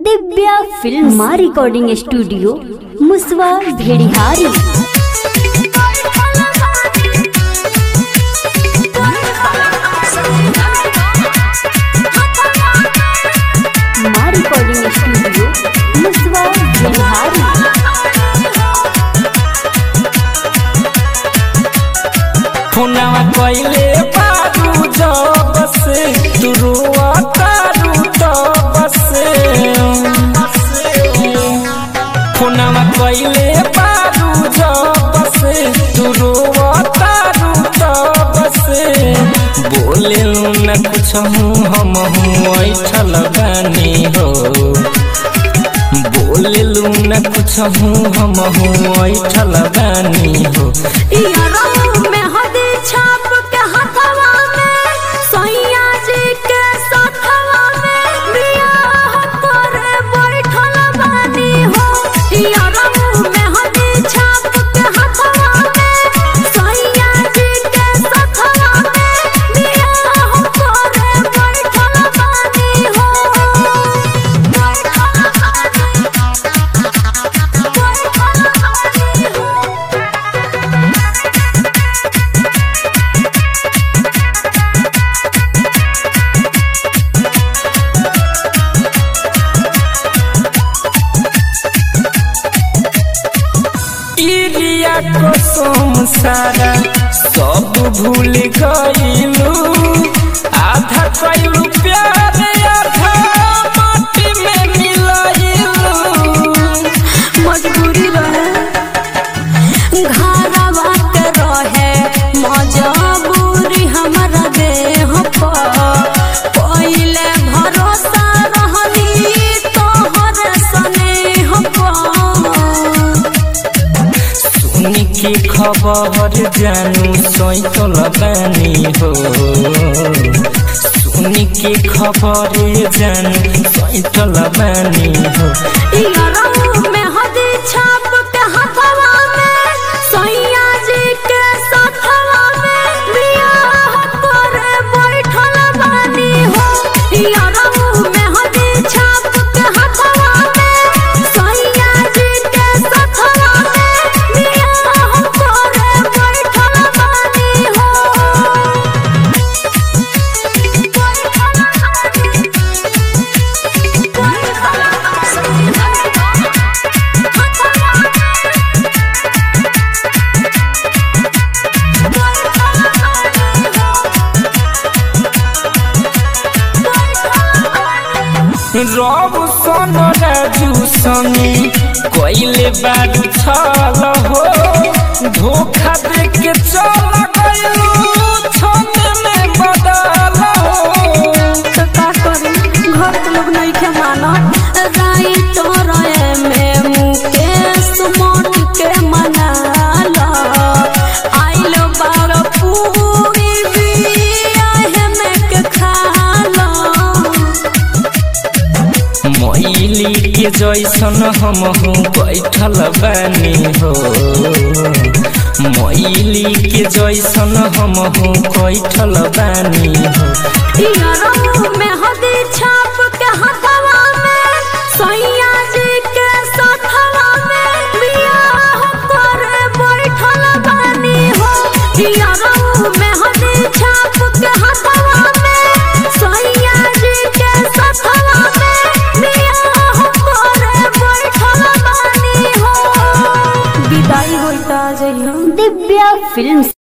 Divya film recording studio मुसवा भेड़िहारी माँ recording studio मुसवा भेड़िहारी खुनावा कइले बारू जब से दुरुआ तारू तब से खुनावा कइले बारू जब से दुरुआ तारू तब से बोले न कुछ हूँ हम हूँ ऐठल बानी हो बोले न कुछ हूँ हम हूँ ऐठल बानी हो इरिया कसम सारा सब भूल गईलू आधा कैलू प्यार आधा माटी में मिलाइलू मजबूरी रहे घरवा के रहे मजबूरी हमारा देह पर पहिले भरोसा रहनी तोहर स्नेह पर सुन के खबर जानू सैतल बानी हो सुन के खबर जानू सैतल बानी हो इयारऊ में हदी छाप के हथवा में सैया जी के साथवा में बियाह करे बैठल बानी हो इयारऊ में हदी छाप के हथवा में सैया जी के साथवा में बियाह करे बैठल बानी हो रब सन राजू संगी कोइले बारू छल हो धोखा दे के चल गइलू छने में बदल हो तो का करी घर के लोग नहीं के माना राई तोरे में मुकेश मोट के मना ला आइल बार पूरी बियाह में के खा ला मैली के जैसन हम हूँ बैठल बानी हो मैली के जैसन हम हूँ बैठल बानी हो इयारऊ में हदी छाप के हथवा में सैया जी के साथवा में बियाह करे बैठल बानी हो इयारऊ में हदी छाप के हथवा में सैया जी के साथवा में बियाह करे बैठल बानी हो विदाई होइता जइहो दिव्या फिल्म